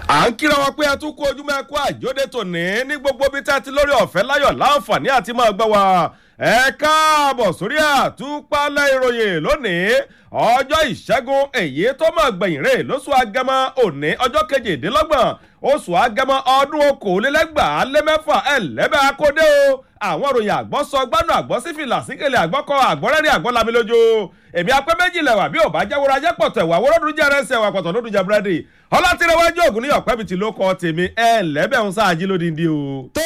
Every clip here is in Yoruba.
à ń kíra wọn pé ẹ tún kó ojúmọ́ ẹkú àjóde tòní ní gbogbo bí tá a ti lórí ọ̀fẹ́ láyọ̀ láǹfààní àti máa gbọ́ wa ẹ káàbọ̀ sórí àtúpalẹ̀ ìròyìn lónìí ọjọ́ ìṣẹ́gun èyí tó máa gbẹ̀yìn rè lóṣù agẹmọ òní ọjọ́ kejìdínlọ́gbọ̀n oṣù agẹmọ ọdún okòólélẹ́gbàá lé mẹ́fà ẹ̀lẹ́bẹ̀ akódé o àwọn òròyìn àgbọ̀ sọ gbánú àgbọ̀ sífìlà síkèlè àgbọ̀kọ àgbọ̀rẹ́rìn àgbọ̀lami lójú èmi apẹ́ méjìlá wà bí ò bá jẹ́wọ́ra jẹ́ pọ̀tẹ̀ wà wọ́rọ́dún jẹ́ rẹ́sẹ̀ wà pọ̀tọ̀ lódún jẹ́ búrẹ́dì ọlátìrẹwájú ògùn níyọ̀ pẹ́bì tí ló kọ́ tèmi ẹ lẹ́bẹ̀ ń sáájí lódìndí o. tó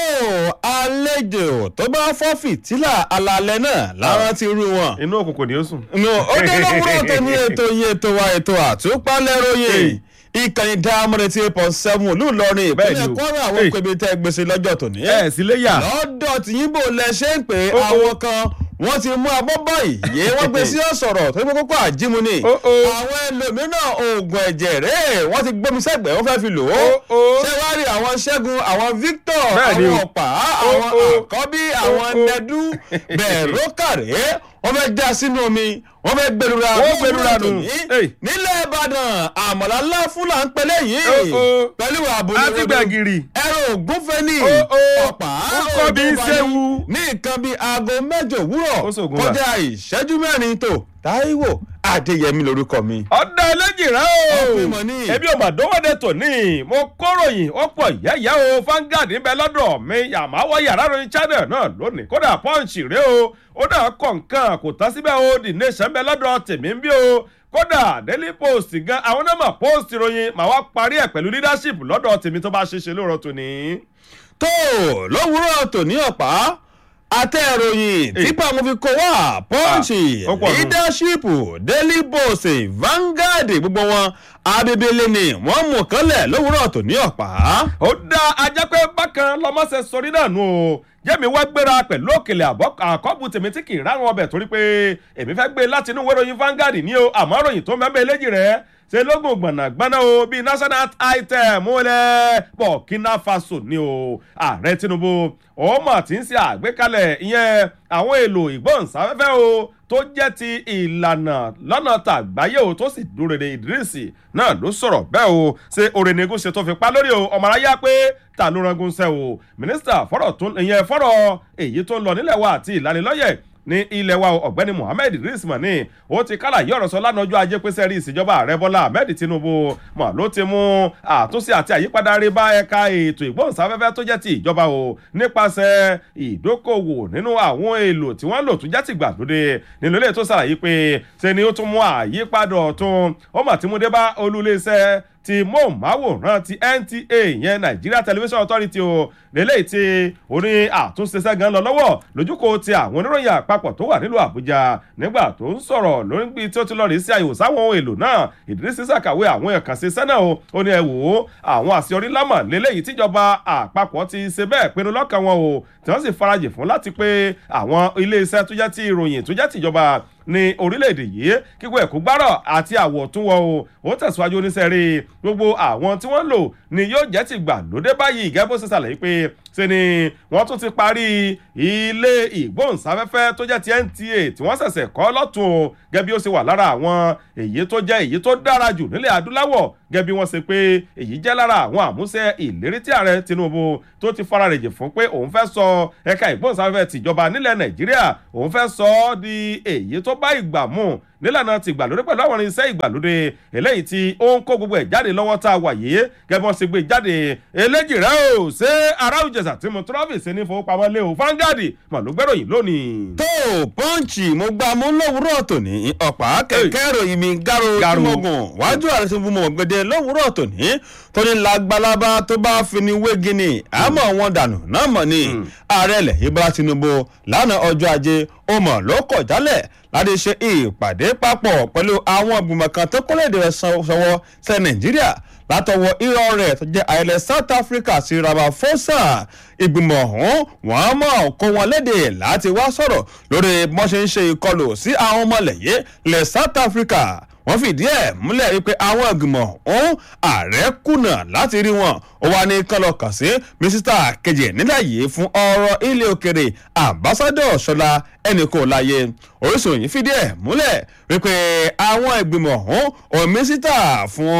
àlejò tó bá fọ́ fìtílà alalẹ́ náà láwọn ti rú wọn. inú òkùnkùn ni ó sùn. no ó dé lówùrọ̀ tó ní ètò yìí ètò wa ètò àtúpalẹ̀ ròyìn ìkànnì dáhàmúrẹ́ tí eight point seven olú ìlọrin ìpínlẹ̀ kwara àwọn pèbè tẹ́ gbèsè lọ́jọ́ tòní. ẹ sì lè yà. lọ́dọ̀ tìyìnbó lẹ ṣe ń pè àwọn kan wọ́n ti mú abọ́ báyìí yé wọ́n gbé sí ọ̀sọ̀rọ̀ tó ní kókó àjímu ni. àwọn ẹlòmíràn oògùn ẹ̀jẹ̀ rẹ̀ wọ́n ti gbómi sẹ́gbẹ̀ẹ́ wọ́n fẹ́ fi lò ó. ṣé wàá rí àwọn ṣẹ́gun àwọn victor àwọn ọ̀pá àwọn àkọ́bí àwọn nẹ́dú bẹ̀rẹ̀ rókàrẹ́ wọ́n fẹ́ já sínú omi wọ́n fẹ́ gbẹlura wọ́n gbẹlura nù. nílẹ̀ ìbàdàn àmọ̀lá ńlá fúlà ń pẹ́lẹ́ yìí pẹ̀lú àbúrò àti gbàgìrì. ẹ̀rọ ògúnfẹ́ ní ọ̀pá ọkọ̀ bíi sẹ́wu. ní nǹkan bíi aago mẹ́jọ òwúrọ̀ kọjá ìṣẹ́jú mẹ́rin tó táíwò adéyẹmí lorúkọ mi. ọ̀dà ẹlẹ́jì rẹ o ẹbí ọmọ àdówọ́dẹ tòní mo kóròyìn ó pọ̀ yẹ́yẹ́ o Vanguard ń bẹ lọ́dọ̀ mi àmàwọ̀ yàrá ròyìn channel náà lónìí kódà punch rẹ o ó dà kọ̀ nǹkan kò tán síbẹ̀ o the nation ń bẹ lọ́dọ̀ tèmi ń bí o kódà daily post gan àwọn náà mọ̀ post ìròyìn màá wá parí ẹ̀ pẹ̀lú leadership lọ́dọ̀ tèmi tó bá ṣe ṣe lóòrọ̀ tòní. tó lówùúrọ̀ tòní ọ̀pá àtẹ̀ròyìn tipa mo fi kó wá pọ́ǹchì leadership daily post Vanguard gbogbo wọn abibele ni wọ́n mú kánlẹ̀ lówùúrọ̀ tó ní ọ̀pá. ó dá ajá pé bákan lọmọọsẹ sọrí náà nù o jẹ́mi wá gbéra pẹ̀lú òkèlè àkọ́bù tèmi tí kì í rárun ọbẹ̀ torí pé èmi fẹ́ gbé láti inú ìwé ìròyìn Vanguard ní o àmọ́ ròyìn tó mẹ́mẹ́ léjì rẹ̀ ṣe lógún gbọ̀nàgbọ́nà o bíi national item múlẹ̀ Burkina Faso ni o ààrẹ Tinubu ó mà ti ń ṣe àgbékalẹ̀ ìyẹn àwọn èlò ìgbóhùnsáfẹ́fẹ́ o tó jẹ́ ti ìlànà lọ́nà tàgbáyé o tó sì dúró de Idrisi náà ló sọ̀rọ̀ bẹ́ẹ̀ o ṣe orenegún ṣe tó fi pa lórí o ọmọ aráyá pé ta ló rangun ṣẹ́ o mínísítà fọ́rọ̀ tó ìyẹn fọ́rọ̀ èyí tó ń lọ nílẹ̀ wa àti ìlanilọ́yẹ̀ ní ilẹ̀ wa ọ̀gbẹ́ni Muhammed Idris mani ó ti kálà yí ọ̀rọ̀ sọ lánàá ọjọ́ ajé pé sẹ́rí ìṣèjọba ààrẹ Bọ́lá Ahmed Tinubu mọ̀ ló ti mú àtúnṣe àti àyípadà rí bá ẹ̀ka ètò ìgbóhùnsáfẹ́fẹ́ tó jẹ́ ti ìjọba o nípasẹ̀ ìdókòwò nínú àwọn èlò tí wọ́n lò tó jẹ́ ti gbàlódé nínú ilé tó ṣàlàyé pé ṣe ni ó tún mú àyípadà ọ̀tun ó mà ti mú dé bá olúléeṣẹ́ ti móhùnmáwòrán ti NTA yẹn Nigeria Television Authority o lélẹ́yìí tí orin àtúnṣe sẹ́gan lọ lọ́wọ́ lójúkò ti àwọn oníròyìn àpapọ̀ tó wà nílùú Àbújá nígbà tó ń sọ̀rọ̀ lórí bí tí ó ti lọ rí sí àyẹ̀wò sáwọn ohun èlò náà Idris ṣàkàwé àwọn ẹ̀kan sí sẹ́nà o ó ní ẹ wò ó àwọn àṣeyọrí lámà lélẹ́yìí tíjọba àpapọ̀ ti ṣe bẹ́ẹ̀ pinnu lọ́kàn wọn o tí wọ́n sì farajì fún láti pé àwọn iléeṣẹ́ tó jẹ́ ti ìròyìn tó jẹ́ tìjọba ní orílẹ̀-èdè yìí kíkọ́ ẹ̀kú gbárọ̀ àti àwọ̀ tún wọ o ó tẹ̀síwájú oníṣẹ́rí gbogbo àwọn tí wọ́n lò ni yóò jẹ́ ti gbà lóde báyìí gẹ́gẹ́ bó ṣe ṣàlàyé pé ṣe ni wọ́n tún ti parí ilé ìgbóhùnsáfẹ́fẹ́ tó jẹ́ ti NTA tí wọ́n ṣẹ̀ṣẹ̀ kọ́ lọ́tún o gẹ́gẹ́ bí ó ṣe wà lára àwọn èyí tó jẹ́ èyí tó dára jù nílẹ̀ adúláwọ̀ gẹ́gẹ́ bí wọ́n ṣe pé èyí jẹ́ lára àwọn àmúṣe ìlérí tí ààrẹ Tinubu tó ti fara rèjì fún pé òun fẹ́ sọ ẹ̀ka ìgbóhùnsáfẹ́fẹ́ tìjọba nílẹ̀ Nàìjíríà òun fẹ́ sọ ọ́ di èyí tó bá ìgbà mu nílànà ti ìgbàlódé pẹ̀lú àwọn irinṣẹ́ ìgbàlódé eléyìí tí ó ń kó gbogbo ẹ̀ jáde lọ́wọ́ tá a wà yìí gẹ́gẹ́ bí wọ́n ṣe gbé jáde eléjì rẹ o ṣé ará òjẹ̀sà tí mo trọ́fì sí ní fowópamọ́ lé o Vanguard mà ló gbẹ́ròyìn lónìí. tó pọ́ǹchì mo gba mú lówùúrọ̀ tòní ọ̀pá kẹ̀kẹ́ ìròyìn mi gáró tìmọ̀gùn wájú ààrẹ tó fún mọ̀ gbẹdẹ lówùúrọ̀ tòní tó ní lágbálábá tó bá fi ni wégi ni àmọ́ wọn dànù náà mọ̀ ni ààrẹ ilẹ̀ Ìbọ́lá Tinubu lánàá ọjọ́ ajé ó mọ̀ ló kọ̀ jálẹ̀ láti ṣe ìpàdé papọ̀ pẹ̀lú àwọn ìgbìmọ̀ kan tó kọ́lé èdè rẹ̀ sọ́wọ́ sẹ́ Nàìjíríà látọwọ́ irọ́ rẹ̀ tó jẹ́ àìlẹ̀ South Africa sí Ramaphosa ìgbìmọ̀ ọ̀hún wọ́n mọ̀ kó wọn léde láti wá sọ̀rọ̀ lórí bọ́n ṣe ń ṣe ìkọlù sí àwọn ọmọlẹ̀yẹ lẹ̀ South Africa wọ́n fìdí ẹ̀ múlẹ̀ wípé àwọn ìgbìmọ̀ ọ̀hún ààrẹ kùnà láti rí wọn ó wá ní kán lọ kàn sí mínísítà kejì nílẹ̀ yìí fún ọ̀rọ̀ ilé òkèrè ambassadọ̀ ṣọlá ẹnì kò láyé orísun yìí fìdí ẹ̀ múlẹ̀ wípé àwọn ìgbìmọ̀ ọ̀hún òun mínísítà fún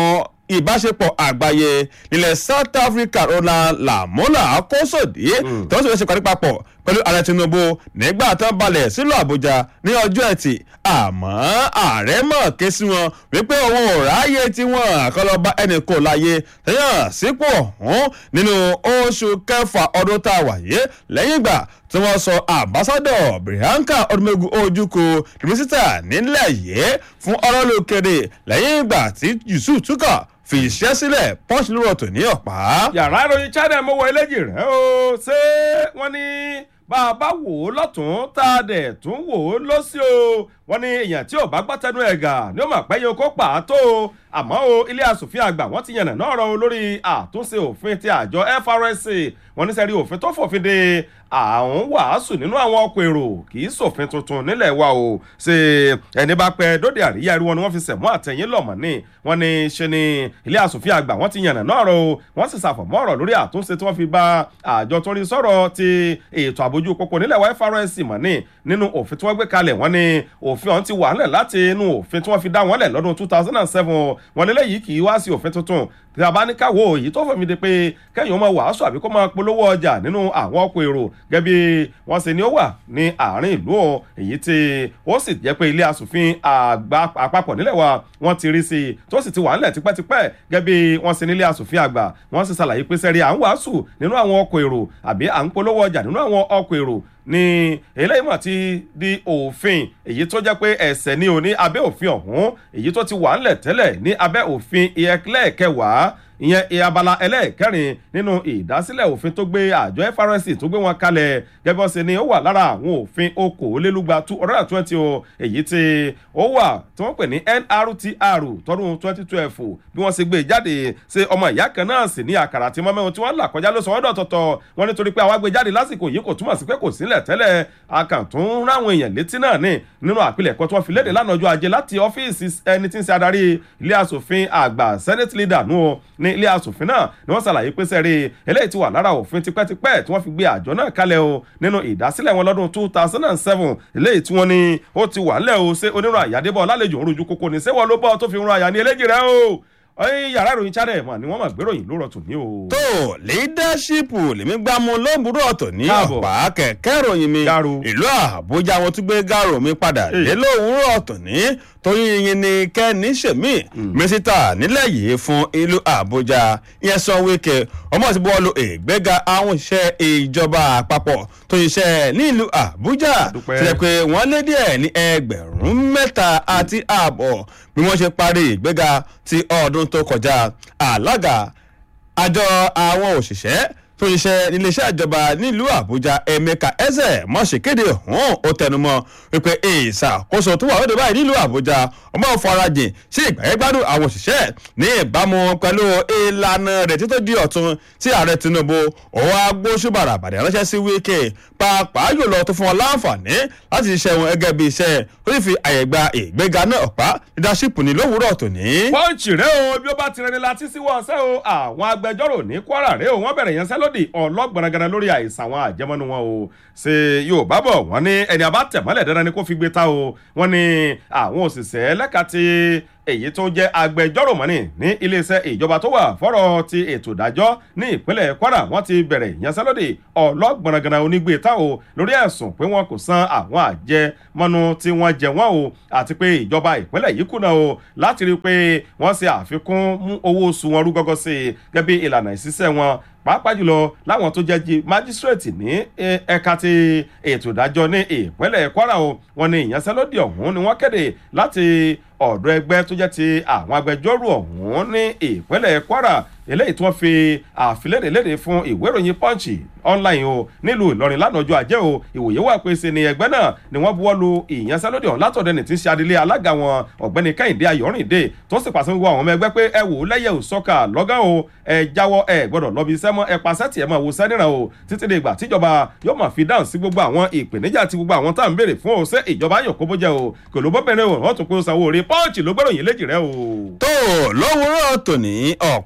ìbáṣepọ̀ àgbáyé nílẹ̀ south africa ronald lamola kósòdì tó ń sọ ṣe parí papọ̀ pẹ̀lú ààrẹ tinubu nígbà tó ń balẹ̀ sílùú àbújá ní ọjọ́ ẹtì àmọ́ ààrẹ mọ̀ ké sí wọn wípé òun ò ráyè tí wọn àkọlọ́ba ẹnì kò láyé tẹ̀yàn sípò ọ̀hún nínú oṣù kẹfà ọdún tá a wà yé lẹ́yìn ìgbà tí wọ́n sọ àmbásádọ̀ bianca odumegu ojukwu mínísítà nílẹ̀ yìí fún ọ̀rọ̀ lókèrè lẹ́yìn ìgbà tí yusuf túkọ̀ fi iṣẹ́ sílẹ̀ punch lóró tò ní ọ̀pá. yàrá ìròyìn china mo wọ eléjì rẹ o ṣé wọn ní bá a bá wò ó lọ́tún tá a dẹ̀ tún wò ó lọ́sí o wọ́n ní èèyàn tí ò bá gbọ́ tẹnu ẹ̀ gà ni ó mà pẹ́ yín kó pa á tó o àmọ́ o ilé asòfin àgbà wọ́n ti yànnà náà rọ lórí àtúnṣe òfin ti àjọ FRSC wọ́n ní sẹ́rí òfin tó fòfin de àwọn wàásù nínú àwọn ọkọ̀ èrò kì í sòfin tuntun nílẹ̀ wa o ṣe ẹni bá pẹ́ dóde àríyá irú wọn ni wọ́n fi sẹ̀mú àtẹ̀yìn lọ̀mọ́ ní wọ́n ní ṣe ni ilé asòfin àgbà wọ́n ti yànnà náà rọ o wọ́n sì ṣàfọ̀mọ́ ọ̀rọ̀ lórí àtúnṣe tí wọ́n fi bá àjọ tó ń rí sọ̀rọ̀ ti ètò àbójú pópó nílẹ̀ wa FRSC mọ̀ ní nínú òfin tí wọ́n gbé kalẹ̀ wọ́n ní òfin ọ̀hún ti wà nílẹ̀ láti inú òfin tí wọ́n fi dá wọn lẹ̀ lọ́dún two thousand and seven wọn lélẹ́yìí kì í wá sí òfin tuntun tí a bá ní káwọ́ èyí tó fẹ̀mí de pé kẹ́yìn ọmọ wàásù àbí kó máa polówó ọjà nínú àwọn ọkọ̀ èrò gẹ́gẹ́ bí wọ́n ṣe ni ó wà ní àárín ìlú o èyí tí ó sì jẹ́ pé ilé asòfin àgbà àpapọ̀ nílẹ̀ wa wọ́n ti rí sí i tó sì ti wà nílẹ̀ tipẹ́tipẹ́ gẹ́gẹ́ bí wọ́n ṣe nílé asòfin àgbà wọ́n sì ṣàlàyé pé sẹ́rí à ń wàásù nínú àwọn ọkọ̀ èrò àbí à ń polówó ọjà nínú àwọn ọkọ̀ èrò ní eléyìí mà ti di òfin èyí tó jẹ́ pé ẹ̀sẹ̀ ní òní abẹ́ òfin ọ̀hún èyí tó ti wà ńlẹ̀ tẹ́lẹ̀ ní abẹ́ òfin ìyẹ́kẹ́lẹ́ kẹwàá ìyẹn abala ẹlẹ́ẹ̀kẹrin nínú ìdásílẹ̀ òfin tó gbé àjọ FRSC tó gbé wọn kalẹ̀ gẹ́gẹ́ bó ṣe ni ó wà lára àwọn òfin okòólélúgba two hundred and twenty o èyí tí ó wà tí wọ́n pè ní NRTR tọdún twenty twelve bí wọ́n ṣe gbé jáde ṣe ọmọ ìyá kan náà sì ní àkàrà tí mọ́mẹ́wọn tí wọ́n là kọjá ló sọ wọ́n dọ̀tọ̀tọ̀ wọ́n nítorí pé àwa gbé jáde lásìkò yìí kò túmọ̀ sí pé kò sílẹ̀ tẹ́lẹ̀ akàntún ráwọn èèyàn létí náà ní nínú àpilẹ̀kọ tí wọ́n fi léde lánàá ọjọ́ ajé láti ọ́fíìsì ẹni tí ń ṣe adarí ilé asòfin àgbà senate leader nù o ní ilé asòfin náà ni wọ́n ṣàlàyé pé sẹ́rí eléyìí ti wà lára òfin tipẹ́tipẹ́ tí wọ́n fi gbé àjọ náà kalẹ̀ o nínú ìdásílẹ̀ wọn lọ́dún two thousand and seven eléyìí tí wọ́n ní ó ti wà ńlẹ̀ o ṣé onírun àyàdébọ̀ lálejò òrùjú kókó ní sẹ́wọ̀n ló bọ́ tó fi rún àyà ní eléjì rẹ o ọyìn yàrá ìròyìn channel mà ni wọ́n mà gbéròyìn ló rọtù ní o. tó leadership lèmi gbá mu lóbùrọ̀ ọ̀tọ̀ ní Káàbọ̀. ọ̀pá kẹ̀kẹ́ ìròyìn mi Garo. ìlú àbújá wọn tún gbé gàrò mi padà Èyí. dé lówùúrọ̀ ọ̀tọ̀ ní torí yín ni kẹ́ni ṣèmí mínísítà nílẹ̀ yìí fún ìlú àbújá ìyẹn sọ wíkẹ́ ọmọ ti bọ́ọ̀lù ìgbéga àwọn iṣẹ́ ìjọba àpapọ̀ tó ṣiṣẹ́ ní ìlú àbújá Dúpẹ́. tilẹ̀ pé wọ́n lé díẹ̀ ní ẹgbẹ̀rún mẹ́ta àti ààbọ̀ bí wọ́n ṣe parí ìgbéga ti ọdún tó kọjá alága àjọ àwọn òṣìṣẹ́ tó ṣiṣẹ́ níléeṣẹ́ ìjọba nílùú àbújá emeka eze mọ̀ṣẹ́kéde ọ̀hún ó tẹnumọ́ wípé ìṣàkóso tó wà lóde báyìí nílùú àbújá ọmọ farajìn sí ìgbàyẹ́gbádùn àwọn òṣìṣẹ́ ní ìbámu pẹ̀lú ìlànà rẹ̀ títọ́ di ọ̀tun tí ààrẹ tinubu òun agbóṣùbàrà àbàdàn ránṣẹ́ sí wíkẹ́ pàápàá jùlọ tó fún wọn láǹfààní láti ṣiṣẹ́ wọn gẹ́gẹ́ bí iṣẹ́ tó sì fi àyè gba ìgbéga náà ọ̀pá leadership ní lówùúrọ̀ tòní. pọ́ǹchì rẹ o bí ó bá tirẹ̀ ní láti sí wọ́n ṣẹ́ o àwọn agbẹjọ́rò ní kwara rẹ o wọ́n bẹ̀rẹ̀ yẹn sẹ́lódì ọlọ́gbọ̀nrangànà lórí àìsàn àwọn àjẹmọ́nú wọn o ṣe yorùbá bọ̀ wọ́n ní ẹni àbá tẹ̀mọ́lẹ̀ dandan ni kó fi gbé ta o wọ́n ní àwọn òṣìṣẹ́ lẹ́ka ti èyí tó jẹ́ agbẹjọ́rò mọ́ni ní iléeṣẹ́ ìjọba tó wà fọ́rọ̀ ti ètò ìdájọ́ ní ìpínlẹ̀ kwara wọ́n ti bẹ̀rẹ̀ ìyanṣẹ́lódì ọlọ́gbọ̀nrangànà onígbé ta o lórí ẹ̀sùn pé wọn kò san àwọn àjẹmọ́nú tí wọ́n jẹ wọ́n o àti pé ìjọba ìpínlẹ̀ yìí kùnà o láti rí i pé wọ́n ṣe àfikún mú owó oṣù wọn rú gọ́gọ́ sí i gẹ́gẹ́ bí ìlànà ìṣiṣẹ́ wọn pàápàá jùlọ láwọn tó jẹ́ jí májísírèètì ní eh, ẹ̀ka ti ètò ìdájọ́ ní ìpínlẹ̀ kwara o wọn ní ìyanṣẹ́lódì ọ̀hún ni wọ́n kéde láti ọ̀dọ̀ ẹgbẹ́ tó jẹ́ ti àwọn agbẹjọ́rò ọ̀hún ní ìpínlẹ̀ kwara eléyìí tí wọ́n fi àfilédè léde fún ìwé ìròyìn punch online o nílùú ìlọrin lánàá ọjọ́ ajé o ìwòye wà pé ṣe ni ẹgbẹ́ náà ni wọ́n buwọ́ lu ìyanṣẹ́lódì ọ̀hún látọ̀dọ̀ ẹni tí ń ṣe adelé alága wọn ọ̀gbẹ́ni kẹ́hìndé ayọ̀rìndé tó sì pàṣẹ gbogbo àwọn ọmọ ẹgbẹ́ pé ẹ wò ó lẹ́yẹ̀ ò sọ́kà lọ́gán o ẹ jáwọ́ ẹ gbọ́dọ̀ lọ́bi iṣẹ́ mọ́ ẹ pàṣẹ tiẹ̀ máa wo sẹ́nìràn o títí di ìgbà tíjọba yóò máa fi dáhùn sí gbogbo àwọn ìpèníjà àti gbogbo àwọn tá à ń béèrè fún o ṣé ìjọba yóò kó bó jẹ o kò ló bọ́bẹ̀rẹ̀ o wọ́n tún pé ó sanwó orí pọ́ǹchì ló gbẹ́ròyìn léjì rẹ o. tó lówùúrọ̀ tòní ọ̀pá lóhùn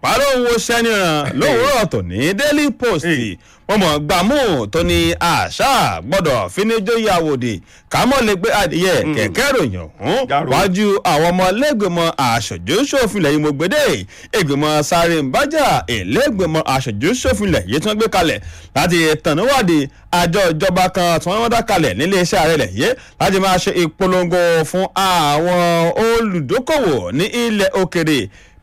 wo sẹ́nìràn lówùúrọ̀ tòní daily post wọ́n mọ̀ gbàmú tó ní àṣà gbọ́dọ̀ fíníjóyè àwòdì kámọ́ lè gbé adìyẹ kẹ̀kẹ́ ròyìn ọ̀hún Jàrò. wájú àwọn ọmọ lẹ́gbẹ̀mọ aṣojú ṣòfin lẹ́yìn mo gbédè ìgbìmọ̀ sáré ń bájà ìlẹ́gbẹ̀mọ aṣojú ṣòfin lẹ̀ yìí tí wọ́n gbé kalẹ̀ láti tẹ̀níwádìí àjọ ìjọba kan tí wọ́n dá kalẹ̀ nílé iṣẹ́ ààrẹ lẹ̀ yìí láti máa ṣe ìpolongo fún àwọn olùdókòwò ní ilẹ̀ òkèrè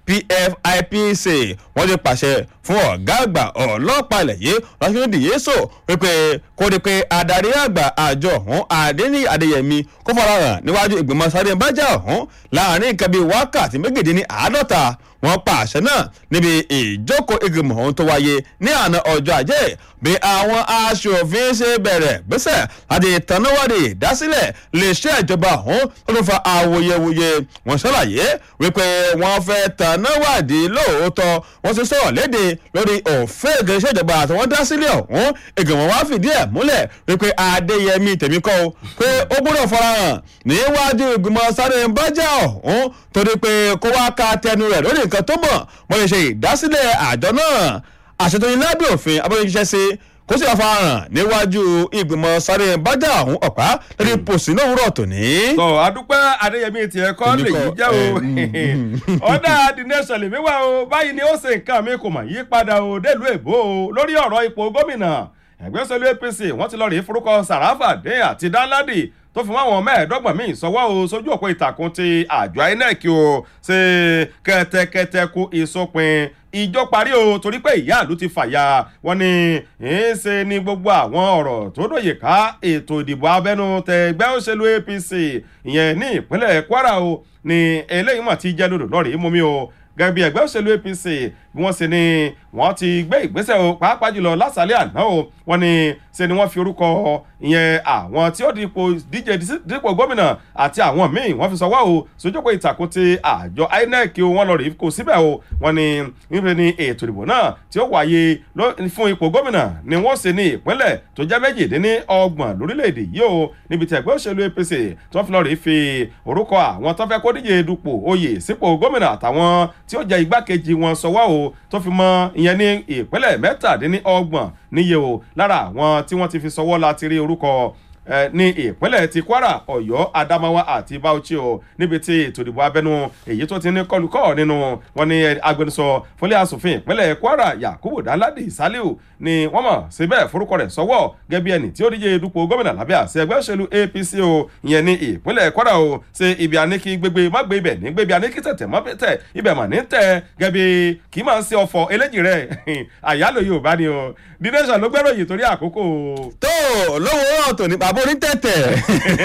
pfipc wọ́n ti pàṣẹ fún ọ̀gá àgbà ọlọ́pàá ilẹ̀ yìí rọ́ṣídìí yéṣọ wípé kó di pé adarí àgbà àjọ ọ̀hún adéní adéyẹmí kó farahàn níwájú ìgbìmọ̀ sáré bájà ọ̀hún láàrin nǹkan bíi wákàtí méjìdínní àádọ́ta wọ́n pa àṣẹ náà níbi ìjókòó ìgbìmọ̀ ọ̀hún tó wáyé ní àná ọjọ́ ajé bí àwọn aṣòfin ṣe bẹ̀rẹ̀ gbèsè láti ìtànáwádìí ìdásílẹ̀ lè ṣe ìjọba ọ̀hún tó tún fa awuyewuye wọ́n ṣàlàyé wípé wọ́n fẹ́ tànáwádìí lóòótọ́ wọ́n ti sọ̀rọ̀ léde lórí òfin ìgbésẹ̀ ìjọba àti wọ́n dá sílẹ̀ ọ̀hún ìgbìmọ̀ wá fìdí ẹ̀ múlẹ̀ wípé adéyẹmí tèmi kọ́ o pé ó gbọ́dọ̀ farahàn níwájú ìgbìmọ̀ sáré ń bájà ọ̀hún torí pé kó wá ka tẹnu rẹ̀ lórí nǹkan tó mọ̀ wọ́n lè ṣe ìdásílẹ̀ àjọ náà àṣetòyìn lábẹ́ òfin abọ́yẹ́ṣẹ́ sí kó sì wá farahàn níwájú ìgbìmọ̀ sáré ń bájà ọ̀hún ọ̀pá lórí pòsí náà wúrọ̀ tòní. tọ adúpẹ́ adéyẹmí tiẹ̀ kọ́ Èmi lè kọ́, yí jẹ́ o ẹ, ọ̀dà the nation lèmi wá o báyìí ni ó ṣe nǹkan mi kò mà yí padà o délùú èbó o lórí ọ̀rọ̀ ipò gómìnà ẹgbẹ́ òṣèlú apc wọ́n ti lọ rí forúkọ sàràfà dé àti dánládì tó fi máwọn mẹ́ẹ̀ẹ́dọ́gbọ̀n míì sọwọ́ o sójú òpó ìtàkùn ti àjọ inec o ṣe kẹ́tẹ́kẹ́tẹ́ kú ìsopin ìjọ parí o torí pé ìyá ìlú ti fàyà wọn ni ń ṣe ni gbogbo àwọn ọ̀rọ̀ tó dòye ká ètò ìdìbò abẹ́nú tẹgbẹ́ òṣèlú apc ìyẹn ní ìpínlẹ̀ kwara o ni eléyìí mà ti jẹ́ lòdò lọ́rìí mú mi o gẹ́gẹ́ bí ẹgbẹ́ òṣèlú apc bí wọ́n ṣe ni wọ́n ti gbé ìgbésẹ̀ o pàápàá jùlọ lásàlẹ̀ àná o wọ́n ní ṣe ni wọ́n fi orúkọ ìyẹn àwọn tí ó dípò díje dípò gómìnà àti àwọn míì wọ́n fi sọwọ́ o sójókòó ìtàkùn ti àjọ inec o wọ́n lọ rí kó síbẹ̀ o wọ́n ní níbi ni ètò ìdìbò náà tí ó wáyé ló- fún ipò gómìnà ni wọ́n ṣe ní ìpínlẹ̀ tó jẹ́ méjìdínní ọgbọ̀n lórílẹ̀‐èdè yìí o níbi tí ẹgbẹ́ òṣèlú apc tí wọ́n fi lọ rí fi orúkọ àwọn tó fẹ́ kó díje dupò oyè sípò gómìnà àtàwọn tí ó jẹ́ igbákejì wọn sọwọ́ o tó fi mọ ìyẹn ní ìpínlẹ̀ mẹ́tàdínní ọgbọ̀n níye o lára àwọn tí wọ́n ti fi sọwọ́ láti rí orúkọ eh, ní ìpínlẹ̀ ti kwara ọ̀yọ́ adamawa àti bauchi o níbi tí ètò ìdìbò abẹ́nú èyí tó ti ní kọlùkọ́ nínú wọn ní agbẹnusọ fúnlẹ̀ asòfin ìpínlẹ̀ kwara yakubu daladi saliu ni wọ́n mọ̀ síbẹ̀ forúkọ rẹ̀ sọ́wọ́ gẹ́gẹ́ bí ẹni tí ó díje dupò gómìnà lábẹ́ àṣẹ ẹgbẹ́ òṣèlú apc o ìyẹn ní ìpínlẹ̀ kwara o ṣe ibi àníkí gbégbé má gbé ibẹ̀ ní gbébi àníkí tẹ̀tẹ̀ má tẹ̀ ibẹ̀ mà ní tẹ̀ gẹ́gẹ́ bí kì í máa ń ṣe ọ̀fọ̀ eléjì rẹ̀ àyálò yorùbá ni o the nation ló gbẹ́rọ̀ yìí torí àkókò o. tó lówùúrọ̀ tòní bàbá onítẹ̀tẹ̀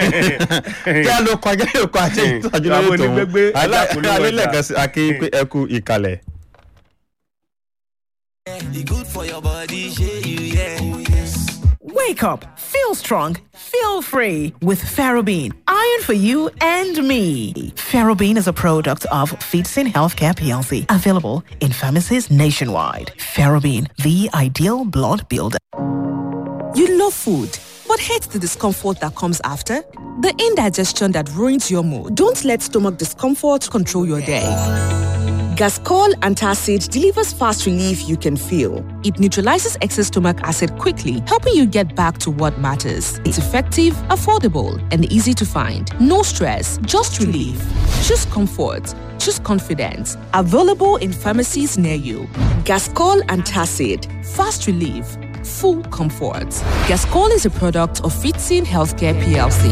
kí a lọ kọjá ìkọ àti ìtọ́jú Bàbá lórí tòun onígbégbé, ẹja polówó ọjà. alẹ́lẹ́kan sí akéwì pé ẹ kú ìkàlẹ̀. E good for your body, shey you yeah. Wake up, feel strong, feel free with Ferrobene. Iron for you and me. Ferrobene is a product of Feedsin Healthcare PLC, available in pharmacies nationwide. Ferrobene, the ideal blood builder. You love food, but hate the discomfort that comes after? The indigestion that ruins your mood. Don't let stomach discomfort control your day. Gascol Antacid delivers fast relief you can feel. It neutralizes excess stomach acid quickly, helping you get back to what matters. It's effective, affordable, and easy to find. No stress, just relief. Choose comfort. Choose confidence. Available in pharmacies near you. Gascol Antacid. Fast relief. Full comfort. Gascol is a product of Fitzin Healthcare PLC.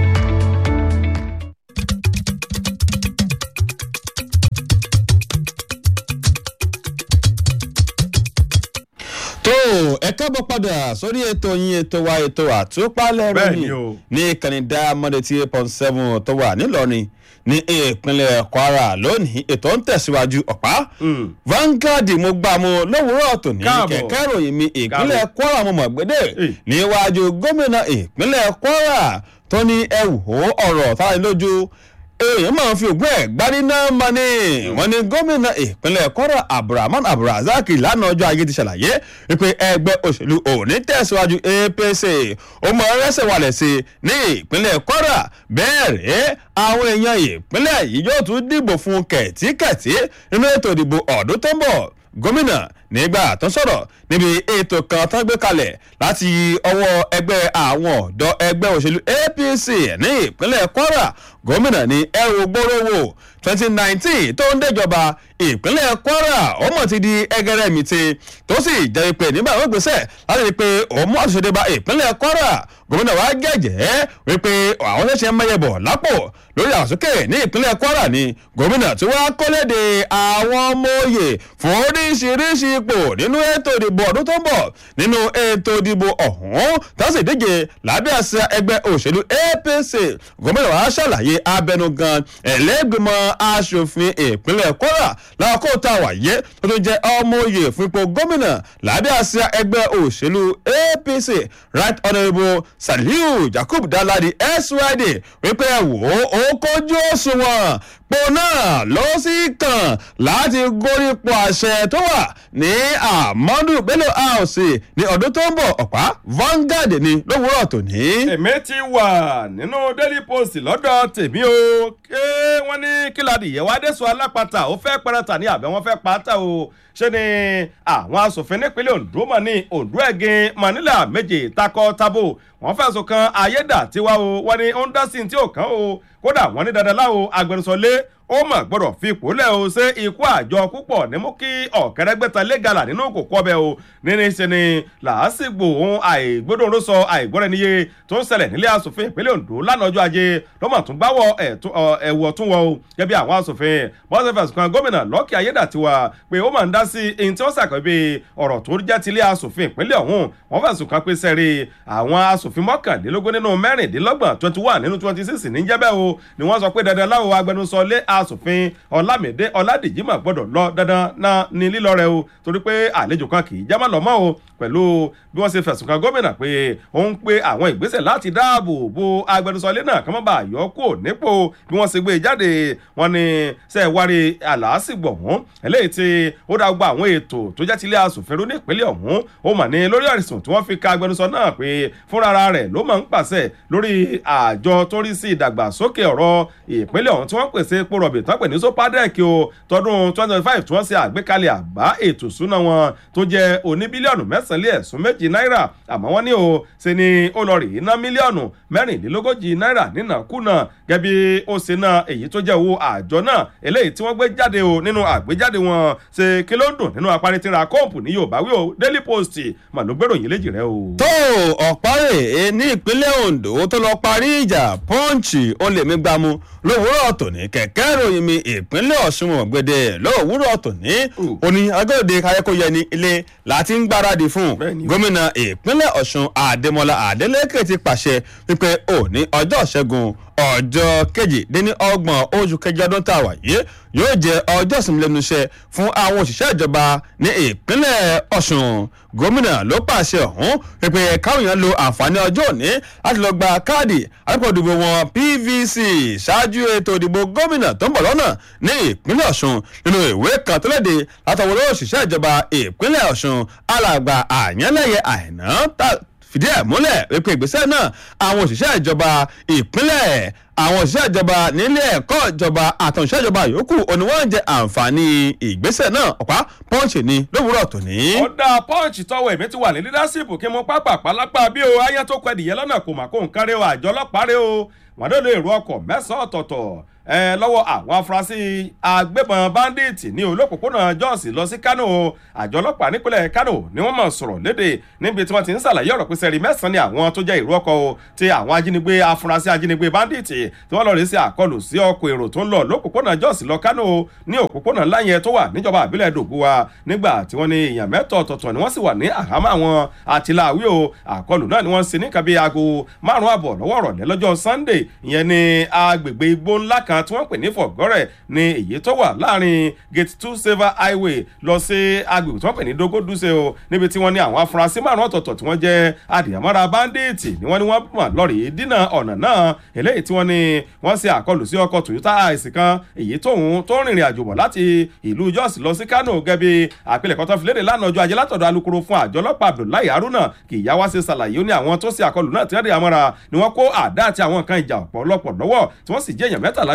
tó ẹ kábọ̀ padà sórí ètò yín ètò wa ètò àtúpalẹ̀ Bẹ́ẹ̀ ni ròyìn o. ní ìkànnì diamond eighty eight point seven tó wà nílọrin ní ìpínlẹ̀ kwara lónìí ètò ń tẹ̀síwájú ọ̀pá Vanguard mo gbà mo lówùúrọ̀ tòní Káàbọ̀. kẹ̀kẹ́ ròyìn mi ìpínlẹ̀ kwara mo mọ̀ gbédè Eh. níwájú gómìnà ìpínlẹ̀ kwara tó ní ẹ wò ó ọ̀rọ̀ tára ní lójú èèyàn máa ń fi ògùn ẹ̀ gbárí náà mọ́ ni wọ́n ní gómìnà ìpínlẹ̀ kwara abdulrahman abdulrasaq lánàá ọjọ́ ajé ti ṣàlàyé wípé ẹgbẹ́ òṣèlú òní tẹ̀síwájú apc ó mọ ẹrẹ́sẹ̀ wálẹ̀ sí i ní ìpínlẹ̀ kwara bẹ́ẹ̀ rẹ̀ àwọn èèyàn ìpínlẹ̀ yìí yóò tún dìbò fún kẹ̀tíkẹ̀tí nínú ètò ìdìbò ọdún tó ń bọ̀ gómìnà nígbà tó ń sọ̀rọ̀ níbi ètò kan tó ń gbé kalẹ̀ láti ọwọ́ ẹgbẹ́ àwọn ọ̀dọ́ ẹgbẹ́ òṣèlú apc ní ìpínlẹ̀ kwara gómìnà ní ẹrù gbórówó twenty nineteen tó ń déjọba ìpínlẹ̀ kwara ọmọ ti di ẹgẹrẹmìtì tó sì jẹ́ pé nígbà wọn gbèsè láti rí i pé òun mú àtúnṣe bá ìpínlẹ̀ kwara gómìnà wa gẹ̀jẹ̀ wípé àwọn ṣẹ̀ṣẹ̀ mẹ́yẹ̀bọ̀ lápò lórí àsókè ní ìpínlẹ̀ kwara ni gómìnà tí wọ́n kọ́lédè àwọn ọmọ òye fún oríṣiríṣi ipò nínú ètò ìdìbò ọdún tó ń bọ̀ nínú ètò ìdìbò ọ̀hún tó sì díje lábẹ́ àṣà ẹgbẹ́ òṣèlú apc gómìnà wa ṣàlàyé abẹnugan ẹlẹ́gbẹ̀mọ aṣòfin ìpínlẹ̀ kwara lákòókò tá a wà yé tó tún jẹ́ ọmọ òye fún ipò gómìnà lábẹ́ àṣà ẹgbẹ́ òṣèlú apc right honourable saliu jakub daladi syd wípé ẹ wò ó kójú òṣùwọ̀n po náà ló sì kàn láti gorípò àṣẹ tó wà ní amadu bello house ní ọdún tó ń bọ̀ ọ̀pá vanguard ni lówùúrọ̀ tòní. èmi ti wà nínú daily post lọ́dọ̀ tèmi o ké wọ́n ní kíládì ìyẹ̀wádẹ́sọ alápatà ó fẹ́ pẹ́rẹ́ta ní àbẹ̀ wọ́n fẹ́ pátá o ṣé ni àwọn asòfin nípínlẹ̀ ondo mọ̀ ní ondo ẹ̀gìn manila méje takọ tabo wọ́n fẹ̀sùn kan ayédàtiwa o wọ́n ní ó ń dá sí ní tí ò kàn o kódà wọ́n ní dandan láwo agbẹnusọ lé ó mọ̀ gbọ́dọ̀ fi ipò lẹ̀ o ṣé ikú àjọ púpọ̀ ní mú kí ọ̀kẹ́rẹ́gbẹ́ta lẹ́gàlà nínú kòkó ọbẹ̀ o nínú ṣe ni làásìgbò ohun àìgbódòrò sọ àìgbọ́rẹ́niyé tó ń ṣẹlẹ̀ nílé asòfin ìpínlẹ̀ ondo lánàá ọjọ́ ajé ló mọ̀ tún gbáwọ̀ ẹ̀wọ̀ tún wọ o gẹ́gẹ́ àwọn asòfin bọ́sẹ̀ fẹ̀sùn kan gómìnà lọ́kì ayédàtiwa pé ó máa ń dá sí ẹni tí wọ́n ṣàkọ́bí ọ̀rọ̀ tó jẹ́ tilé asòfin ìpínlẹ̀ ọ̀hún wọ́n fẹ̀sùn kan pé sẹ́rí àwọn asòfin mọ́kànlélógún nínú mẹ́rìndínlọ́gbọ̀n twenty one nínú twenty six ní jẹ́bẹ́ o ni wọ́n sọ pé dandan láwo agbẹnusọ lé asòfin ọlámídé ọládèjì mà gbọ́dọ̀ lọ dandan náà ní lílọ rẹ o torí pé àlejò kan kì í jẹ́ má lọ mọ́ o pẹ̀lú bí wọ́n ṣe fẹ̀sùn kan gómìnà pé ó ń pe àwọn ìgbésẹ̀ láti dáàbò bo agbẹnusọ ilé náà kí wọ́n bá yọ kó nípò bí wọ́n ṣe gbé jáde wọn ni ṣe wárí àlàásìgbò ọ̀hún eléyìí tí ó dá gbọ́ àwọn ètò tó jẹ́ tilé asòfin rú ní ìpínlẹ̀ ọ̀hún ó mà ní lórí àìsàn tí wọ́n fi ka agbẹnusọ náà pé fúnra rẹ̀ ló máa ń pàṣẹ lórí àjọ tó rí sí ìdàgbàsókè ọ̀rọ̀ ìpínlẹ̀ ọ̀hún tí wọ́n pèsè epo rọ̀bì tán pè ní sopadec o tọdún twenty twenty five tí wọ́n ṣe àgbékalẹ̀ àbá ètò ìṣúná wọn tó jẹ́ oní bílíọ̀nù mẹ́sàn-án lé ẹ̀sùn méjì náírà àmọ́ wọ́n ní o ṣe ni ó lọ rèé ná mílíọ̀nù mẹ́rìnlélógójì náírà nínàkúnà gẹ́bí ó ṣe ná èyí tó jẹ́ owó àjọ náà eléyìí tí wọ́n gbé jáde o nínú àgbéjáde wọn ṣe kí ló ń dùn nínú apáritira kọ́ọ̀pù ní yorùbá wí o daily post mà ló gbèrò yín léjì rẹ o. tó ọ̀párẹ̀ ní ìpínlẹ̀ ondo tó lọ parí ìjà pọ́ǹchì ó lè mí gbámú lówùúrọ̀ tòní kẹ̀kẹ́ ìròyìn mi ìpínlẹ̀ ọ̀ṣun ọ̀gbẹ̀dẹ̀ lówùúrọ̀ tòní òní agbẹ́òde káyẹ́kọ̀yẹ ní ilé láti ń gbáradì fún gómìnà ìpínlẹ̀ ọ̀ṣun àdèmọ́lá àdélẹ́kẹ̀ ti pàṣẹ wípé òní ọjọ́ ṣẹ́gun ọjọ́ kejìdínní ọgbọ̀n oṣù kẹjọ ọdún tá a wà yìí yóò jẹ ọjọ́ ìsinmi lẹ́nu iṣẹ́ fún àwọn òṣìṣẹ́ ìjọba ní ìpínlẹ̀ ọ̀ṣun gómìnà ló pàṣẹ ọ̀hún pípẹ́ káwọn èèyàn lo àǹfààní ọjọ́ òní láti lọ gba káàdì àdúgbò wọn pvc ṣáájú ètò ìdìbò gómìnà tó ń bọ̀ lọ́nà ní ìpínlẹ̀ ọ̀ṣun nínú ìwé kan tó léde látọwọ́ lọ́wọ́ òṣìṣẹ́ ìjọba ìpínlẹ̀ ọ̀ṣun alàgbà àyànlẹ́yẹ àìná fìdí ẹ̀ múlẹ̀ wípé ìgbésẹ̀ náà àwọn òṣìṣẹ́ ìjọba ìpínlẹ̀ àwọn òṣìṣẹ́ ìjọba nílé ẹ̀kọ́ ìjọba àtàwọn òṣìṣẹ́ ìjọba yòókù òní wọ́n ń jẹ àǹfààní ìgbésẹ̀ náà ọ̀pá pọ́ǹchì ni lówùúrọ̀ tòní. ó dá pọ́ǹchì tọwọ́ èmi ti wà ní lídásìpù kí mo pápá pálápá bí o ayé tó kọ ẹdìyẹ lọ́nà kò mà kó nǹkan rẹ o àjọ ọlọ́pàá rẹ o wọ́n dé lo èrò ọkọ̀ mẹ́sàn-án ọ̀tọ̀ọ̀tọ̀ ẹ lọ́wọ́ àwọn afurasí agbébọn bandit ní olópòpónà jos lọ sí kano àjọ ọlọ́pàá nípínlẹ̀ kano ni wọ́n mọ̀ sọ̀rọ̀ léde níbi tí wọ́n ti ń ṣàlàyé ọ̀rọ̀ pé sẹ́rí mẹ́sàn-án ni àwọn tó jẹ́ ìrú ọkọ̀ o ti àwọn ajínigbé afurasí ajínigbé bandit tí wọ́n lọ rí sí àkọlù sí ọkọ̀ èrò tó ń lọ lópòpónà jos lọ kano ní òpópónà ńlá yẹn tó wà níjọba àbílẹ̀ dògùwà nígbà tí wọ́n ní èèyàn mẹ́tọ̀ ọ̀tọ̀ọ̀tọ̀ ni wọ́n sì wà ní àhámọ́ àwọn àtìláwí o àkọlù náà ni wọ́n ṣe ní kàbí aago márùn-ún àbọ̀ lọ́wọ́ ọ̀rọ̀lẹ́ lọ́jọ́ sunday ìyẹn ní agbègbè igbó ńlá kan tí wọ́n pè ní fọ̀gọ́rẹ̀ ní èyí tó wà láàrin gate two silver highway lọ sí agbègbè tí wọ́n pè ní dogoduse o níbi tí wọ́n ní àwọn afurasí márùn ọ̀tọ̀ọ̀tọ̀ tí wọ́n jẹ́ adìyàmọ́ra bandits ni wọ́n ní wọ́n mọ̀ lọ́rì dínà ọ̀nà náà eléyìí tí wọ́n ní wọ́n ṣe àkọlù sí ọkọ̀ toyota àìsí kan èyí tóun tó rìnrìn àjò bọ̀ láti ìlú jos lọ sí kano gẹ́bí àpilẹ̀kọ́ tó fi léde lánàá ọjọ́ ajé látọ̀dọ̀ alukoro fún àjọ ọlọ́pàá abdullahi haruna kì í yá wá sí ṣàlàyé ó ní àwọn tó ṣe àkọlù náà tí wọ́n dì àmọ́ra ni wọ́n kó àdá àti àwọn nǹkan ìjà ọ̀pọ̀lọpọ̀ lọ́wọ́ tí wọ́n sì jẹ́ èèyàn mẹ́tàlá gbé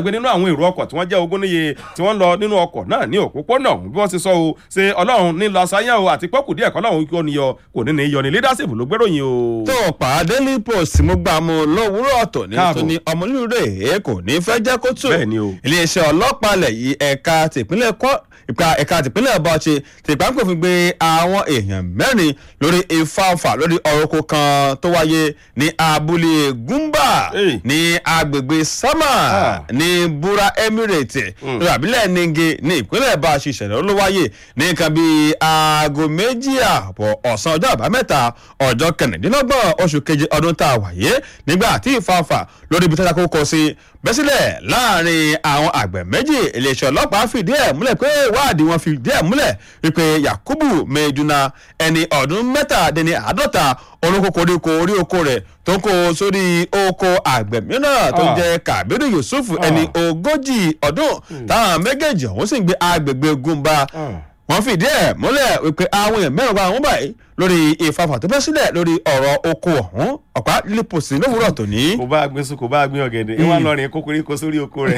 gbàgbé nínú àwọn èrò ọkọ̀ tí wọ́n jẹ́ ogún níye tí wọ́n lọ nínú ọkọ̀ náà ní òpópónà ọ̀hún bí wọ́n ti sọ o ṣe ọlọ́run ní lọ sáyẹn o àti pọ́kù díẹ̀ kọ́lọ́run kí ó níyọ kò ní ní yọ ní leadership ló gbéròyìn o. tó o pa daily post mo gbà mu lówùúrọ̀ tó ní Káàbọ̀. tó ní ọmọlúre èé kò ní fẹ́ jẹ́ kó tù. Bẹ́ẹ̀ ni o. iléeṣẹ́ ọlọ́pàá ilẹ̀ yìí ẹ̀ka tìpínlẹ̀ kọ́ ìpa ẹ̀ka tìpínlẹ̀ bọ́ọ̀ṣe tìpánkò fi gbé àwọn èèyàn mẹ́rin lórí ìfáfà lórí ọ̀rọ̀ oko kan tó wáyé ní abúlé gúmbà Hey. ní agbègbè sámà Ah. ní búra emirate lórí àbílẹ̀ ninge ní ìpínlẹ̀ bá a ṣe ìṣẹ̀lẹ̀ ló wáyé ní nǹkan bíi aago méjì ààbọ̀ ọ̀sán ọjọ́ àbámẹ́ta ọjọ́ kẹrìndínlọ́gbọ̀n oṣù keje ọdún tá a wáyé nígbà tí ìfàǹfà lórí ibi tí wọ́n kó sí bẹ́sílẹ̀ láàrin àwọn àgbẹ̀ méjì iléeṣẹ́ ọlọ́pàá fìdí ẹ̀ múlẹ̀ pé ìwádìí wọn fìdí ẹ̀ múlẹ̀ wípé yakubu mejuna ẹni ọdún mẹ́tàdínní àádọ́ta olóko koríko orí oko rẹ̀ tó ń kó sórí oko àgbẹ̀ mìíràn tó ń Ah. jẹ́ kabiru yusuf ẹni ogójì ọdún táwọn méjèèjì ọ̀hún sì ń gbé agbègbè gúnba wọ́n fìdí ẹ̀ múlẹ̀ wípé àwọn èèyàn mẹ́rin wà wọ́n báyìí lórí ìfàfà tó bẹ́ sílẹ̀ lórí ọ̀rọ̀ oko ọ̀hún ọ̀pá lílípòsì lówùúrọ̀ tòní. kò bá gbé sùn kò bá gbé ọ̀gẹ̀dẹ̀ ìwà lọ́rin kókórí kó sórí oko rẹ̀.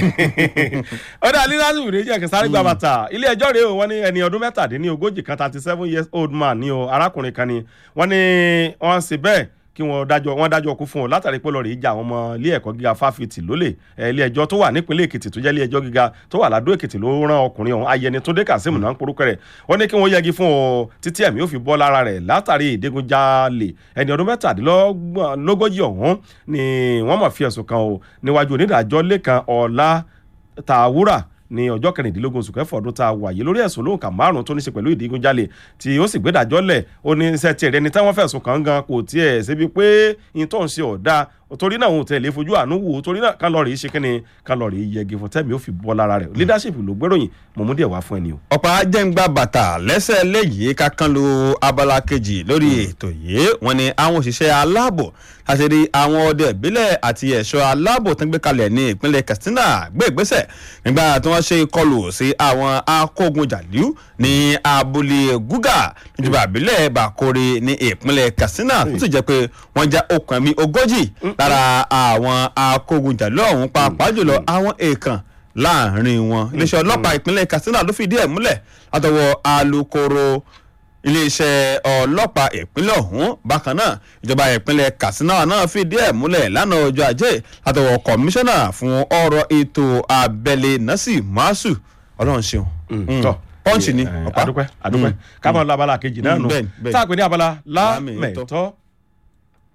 ọ̀dà lílásù rèé jẹ́ kẹsàrí gba bàtà ilé ẹjọ́ rèé o wọ́n ní ẹni ọdún mẹ́tàdínní ogójì kan thirty seven years old man ní o arákùnrin kan ni wọ́n ní wọ́n ṣe bẹ́ẹ̀ kí wọ́n dájọ́ wọ́n dájọ́ kú fún un látàrí pé lọ́ọ̀rì ìjà àwọn ọmọ ilé ẹ̀kọ́ gíga fáfitì lólè ẹ̀, ilé ẹjọ́ tó wà nípínlẹ̀ èkìtì tó jẹ́ ilé ẹjọ́ gíga tó wà ládó èkìtì ló rán ọkùnrin ọ̀hún ayẹni tó dé kazeem náà ń porúkọ rẹ̀ wọ́n ní kí wọ́n yẹgi fún ọ títí ẹ̀mí ó fi bọ́ lára rẹ̀ látàrí ìdígunjalè ẹni ọdún mẹ́tàdínlógójì ọ̀hún ni wọ́n mọ̀ fi ẹ̀sùn kan o níwájú onídàájọ́ lẹ́kan ọ̀la tàwúrà ní ọjọ́ kẹrìndínlógún oṣù kẹfọ́ ọdún tá a wà yìí lórí ẹ̀sùn lóǹkà márùn-ún tó ní ṣe pẹ̀lú ìdígunjalè tí ó sì gbẹ́dàjọ́ lẹ̀ ó ní iṣẹ́ tiẹ̀ rẹni táwọn fẹ̀sùn kàn gan kò tiẹ̀ síbi pé ìyẹn tó ń ṣe ọ̀dà torí náà òun tẹ̀lé fojú àánú wò ó torí náà kálọ̀rì ṣe kí ni kálọ̀rì yẹgi fún tẹ́mi ó fi bọ́ lára rẹ̀ leadership ló gbéròyìn mọ̀mú díẹ̀ wá fún ẹni o. ọ̀pá jẹ́ǹgbà bàtà lẹ́sẹ̀ léyìí kákan lu abala kejì lórí ètò yìí wọ́n ní àwọn òṣìṣẹ́ aláàbò láti rí àwọn ọdẹ ìbílẹ̀ àti ẹ̀ṣọ́ aláàbò tó ń gbé kalẹ̀ ní ìpínlẹ̀ katsina gbé ìgbésẹ̀ nígbà tí wọ́n ṣe ìkọlù sí àwọn akógunjàlú ní abúlé gúgà níjọba ìbílẹ̀ bàkórè ní ìpínlẹ̀ katsina tó sì jẹ́ pé wọ́n já okùn ẹ̀mí ogójì lára àwọn akógunjàlú ọ̀hún pàápàá jùlọ àwọn èèkàn láàrin wọn iléeṣẹ́ ọlọ́pàá ìpínlẹ̀ katsina ló fìdí ẹ̀ múlẹ̀ látọwọ́ alūkkóró iléeṣẹ́ ọlọ́pàá ìpínlẹ̀ ọ̀hún bákan náà ìjọba ìpínlẹ̀ katsina náà fìdí ẹ̀ múlẹ̀ lánàá ọjọ́ ajé látọwọ́ kọmíṣánná fún ọ̀rọ̀ ètò abẹ́lé nasi masu ọlọ́run ṣeun tọ́ pọ́ǹchì ni Eh, ọ̀pá adúpẹ́ adúpẹ́ ká máa lọ abala kejì náà Mm, nù bẹ́ẹ̀ni, bẹ́ẹ̀ni. tá a pè ní abala Láàmì lámẹ̀tọ́